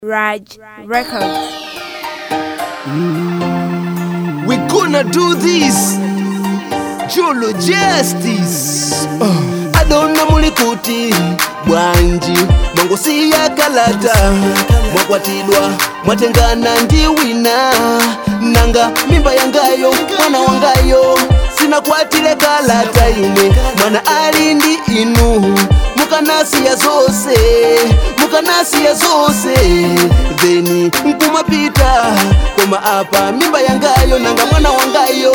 Raj Records. We gonna do this Jolo Justice uh. adona muli kuti bwanji mwangosiya kalata mwakwatidwa mwatengana ndi wina nanga mimba yangayo mwana wangayo sinakwatile kalata ine mwana ali ndi inu mukanasiya zose mukanasiya zose theni nkumapita koma apa mimba yangayo nanga mwana wangayo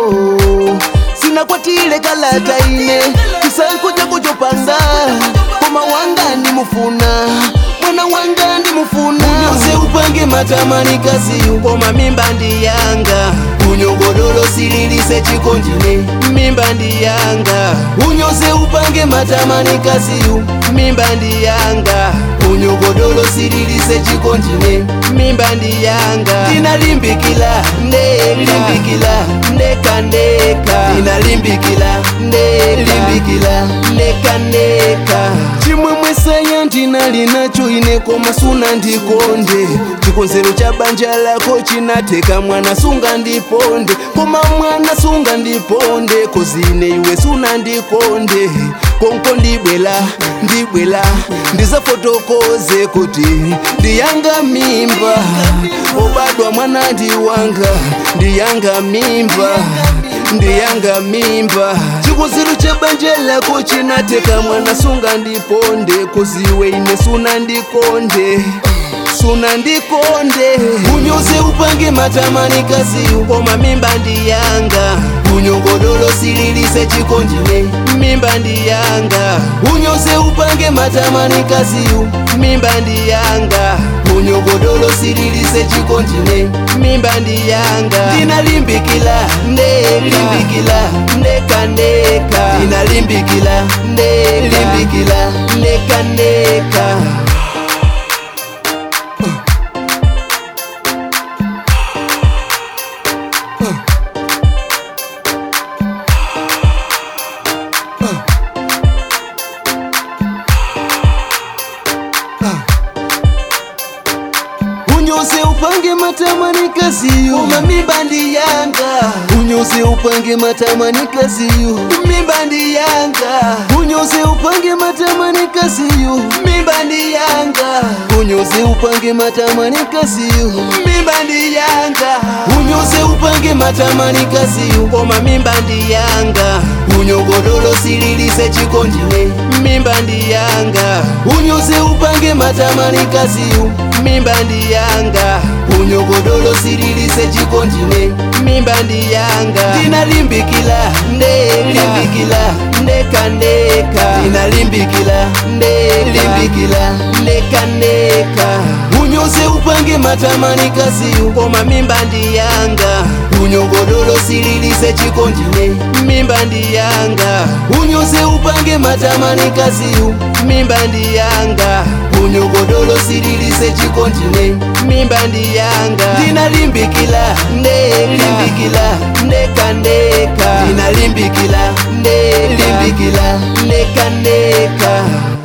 sinakwatile kalata ine kisankuja kuchopanda koma wanga ndimufuna mwana wanga ndimufuna unyoze upange matamani kasiyu koma mimba ndi yanga unyogodolo sililise chikondine mimba ndi yanga unyoze upange matamani kasiyu mimba ndi yanga unyogodolo sililise chikondine mimba ndi yanga ndinalimbikila ndeka limbikila ndeka ndeka ndinalimbikila ndelimbikila ndeka ndeka chimwemwe saya ndinali nacho ine koma suna ndikonde chikonzero cha banja lako chinateka mwana sunga ndiponde koma mwana sunga ndiponde kozine iwe suna ndikonde konko ndibwela ndibwela ndizafotokoze kuti ndiyanga mimba obadwa mwana ndiwanga ndiyanga mimba ndiyanga mimba chikonzero cha banja lako chinateka mwana sunga ndiponde koziwe ine suna ndikonde suna ndikonde unyoze upange matamani kasiyu koma mimba ndiyanga unyogodolo sililise chikondine mimba ndiyanga unyoze upange matamani kasiyu mimba ndiyanga unyogodolo sililise chikondine mimba ndiyanga ndinalimbikila ndeka limbikila ndeka ndeka ndinalimbikila ndeka limbikila ndeka ndeka unyoze upange matamani kasiyo koma mimba ndi yanga unyoze upange matamani kasiyo mimba ndi yanga unyoze upange matamani kasiyo mimba ndi yanga unyoze upange matamani kasiyo mimba ndi yanga unyoze upange matamani kasiyo koma mimba ndi yanga unyogodolo sililise chikondine mimba ndi yanga unyoze upange matamani kasiyo mimba ndi yanga unyogodolo sililise chikondine mimba ndi yanga ndinalimbikila ndeka limbikila ndeka ndeka ndinalimbikila ndelimbikila ndeka ndeka unyoze upange matamani kasiyu koma mimba ndi yanga unyogodolo sililise chikondine mimba ndi yanga unyoze upange matamani kasiyu mimba ndi yanga unyogodolo sililise chikondine mimba ndi yanga ndinalimbikila ndeka limbikila ndeka ndeka ndinalimbikila ndelimbikila ndeka ndeka